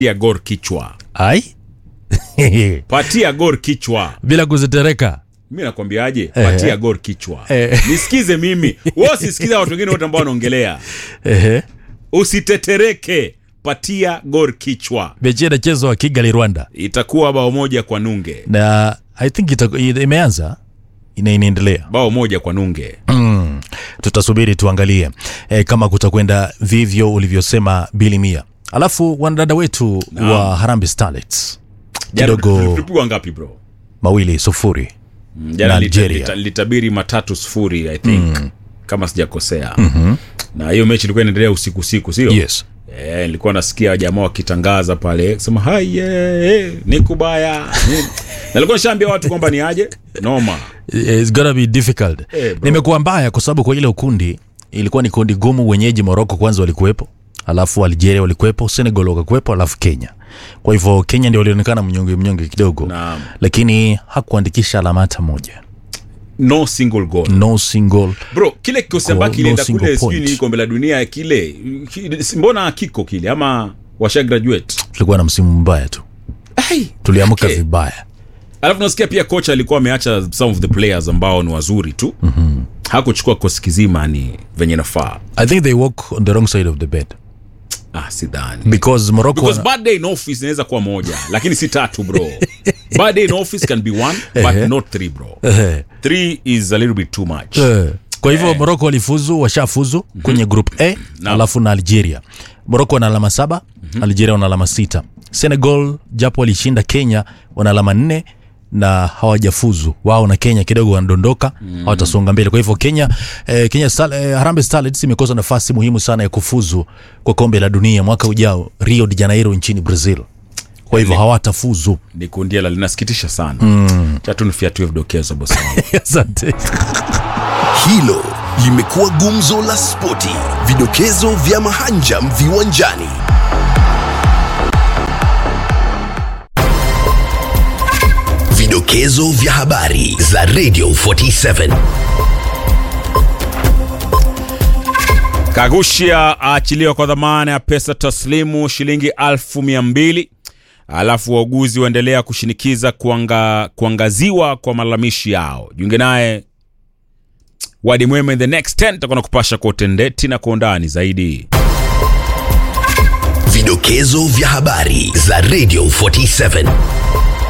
patia gor kichwa ai patia gor kichwa bila kuzitereka mi nakwambiaje patia gor kichwa nisikize mimi wewe usisikize watu wengine wote ambao wanaongelea Ehe. usitetereke patia gor kichwa mechi inachezwa kigali rwanda itakuwa bao moja kwa nunge na i think ita, imeanza ina inaendelea bao moja kwa nunge mm. tutasubiri tuangalie e, kama kutakwenda vivyo ulivyosema bilimia alafu wanadada wetu Naam. wa harambe starlets Jana kidogo tulipigwa ngapi bro mawili sufuri jana Nigeria. lita- lita- litabiri matatu sufuri i think kama sijakosea mm-hmm. na hiyo mechi ilikuwa inaendelea usiku usiku sio yes Eh, nilikuwa nasikia jamaa wakitangaza pale sema haye ni kubaya ni- na nilikuwa nishaambia watu kwamba ni aje noma It's gonna be difficult Eh, bro. nimekuwa mbaya kwa sababu kwa ile ukundi ilikuwa ni kundi gumu wenyeji moroko kwanza walikuwepo alafu algeria walikuwepo senegal wakakuwepo alafu kenya kwa hivyo kenya ndio walionekana mnyonge mnyonge kidogo Naam. lakini hakuandikisha alama hata moja no single goal no single bro kile kikosi Goal, ambacho no kilienda single kule sijui point. ni kombe la dunia kile ki- mbona kiko kile ama washa graduate tulikuwa na msimu mbaya tu Ai, tuliamuka okay. vibaya alafu nasikia pia kocha alikuwa ameacha some of the players ambao ni wazuri tu mm-hmm. hakuchukua kosi kizima ni venye nafaa i think they walk on the wrong side of the bed ah, sidhani because morocco because bad day in office inaweza kuwa moja lakini si tatu bro bad day in office can be one but Ehe. not three bro Eh, three is a little bit too much eh. kwa hivyo morocco walifuzu washafuzu kwenye group a Naam. alafu na algeria morocco wana alama saba algeria wana alama sita senegal japo walishinda kenya wana alama nne na hawajafuzu wao na kenya kidogo wanadondoka hawatasonga mbele kwa hivyo kenya eh, kenya Star, eh, harambe starlets imekosa nafasi muhimu sana ya kufuzu kwa kombe la dunia mwaka ujao rio de janeiro nchini brazil kwa hivyo hawatafuzu ni kundiela linasikitisha sana mm. chatunfiatue vidokezo bosi wangu. asante Hilo limekuwa gumzo la spoti, vidokezo vya mahanjam viwanjani. Vidokezo vya habari za Radio 47. kagushia aachiliwa kwa dhamana ya pesa taslimu shilingi alfu mia mbili alafu wauguzi waendelea kushinikiza kuanga, kuangaziwa kwa malalamishi yao jiunge naye wadi mwema in the next 10 takuwa na kupasha kwa utendeti na kwa undani zaidi Vidokezo vya habari za Radio 47.